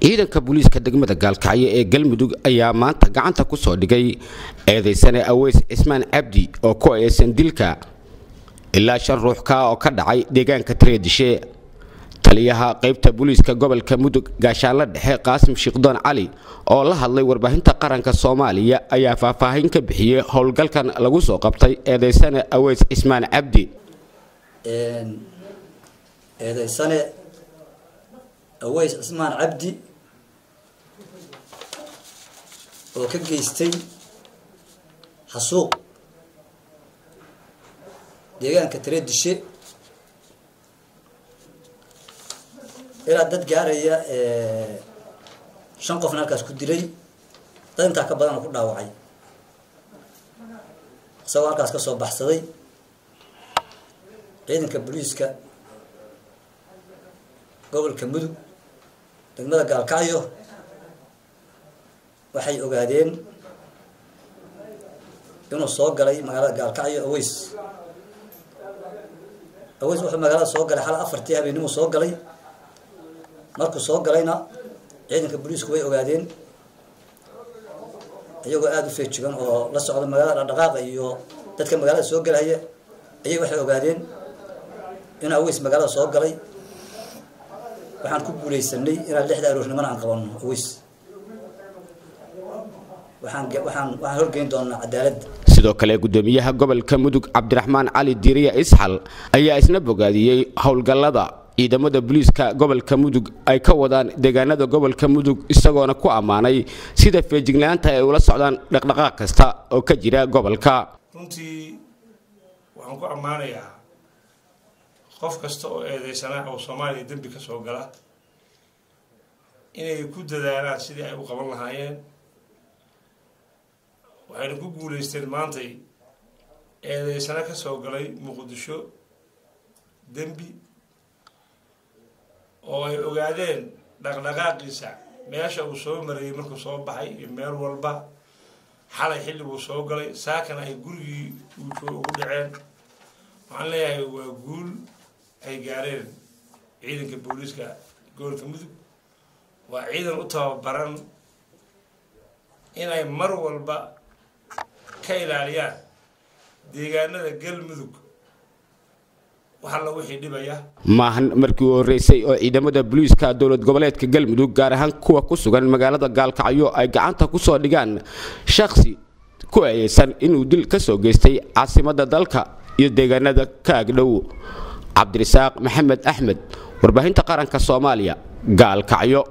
ciidanka booliiska degmada gaalkacyo ee galmudug ayaa maanta gacanta ku soo dhigay eedaysane aweys cismaan cabdi oo ku eesan dilka ilaa shan ruux ka oo ka dhacay deegaanka tareedishe taliyaha qaybta booliiska gobolka mudug gaashaanla dhexe qaasim shiikhdoon cali oo la hadlay warbaahinta qaranka soomaaliya ayaa faahfaahin ka bixiyey howlgalkan lagu soo qabtay eedaysane aweys cismaan cabdi eedaysane aweys cismaan cabdi oo ka geystay xasuuq deegaanka tareedishe ilaa dad gaaraya shan qofna halkaas ku dilay dad intaa ka badan oo ku dhaawacay isagoo halkaas ka soo baxsaday ciidanka booliiska gobolka mudug degmada gaalkacyo waxay ogaadeen inuu soo galay magaalada gaalkacyo aweys aweys wuxuu magaalada soo galay xal afartii habeenimuu soo galay markuu soo galayna ciidanka booliisku way ogaadeen iyagoo aada u feejigan oo la socda magaalada dhaqdhaqaaqa iyo dadka magaalada soo galaya ayay waxay ogaadeen inuu aweys magaalada soo galay waxaan ku guuleysanay inaan lixda aroornimana aan qabanno aweys waxaan waxaan waxaan horgeyn doonaa cadaaladda sidoo kale gudoomiyaha gobolka mudug cabdiraxmaan cali diiriya isxal ayaa isna bogaadiyey howlgallada ciidamada booliiska gobolka mudug ay ka wadaan deegaanada gobolka mudug isagoona ku ammaanay sida feejignaanta ay ula socdaan dhaqdhaqaaq kasta oo ka jira gobolka runtii waxaan ku ammaanayaa qof kasta oo eedeysanaa oo soomaaliya dembi ka soo gala inay ku dadaalaan sidii ay u qaban lahaayeen waxayna ku guulaysteen maantay eedeysano ka soo galay muqdisho dembi oo ay ogaadeen dhaqdhaqaaqiisa meesha uu soo marayay markuu soo baxay iyo meel walba xalay xilliguu soo galay saakana ay gurigii uu joog ugu dhaceen waxaan leeyahay waa guul ay gaareen ciidanka booliiska gobolka mudug waa ciidan u tababaran inay mar walba ka ilaaliyaan deegaanada galmudug maahan markii u horreysay oo ciidamada booliiska dowlad goboleedka galmudug gaar ahaan kuwa ku sugan magaalada gaalkacyo ay gacanta ku soo dhigaan shakhsi ku eeyeysan inuu dil ka soo geystay caasimadda dalka iyo deegaanada ka agdhow cabdirasaaq maxamed axmed warbaahinta qaranka soomaaliya gaalkacyo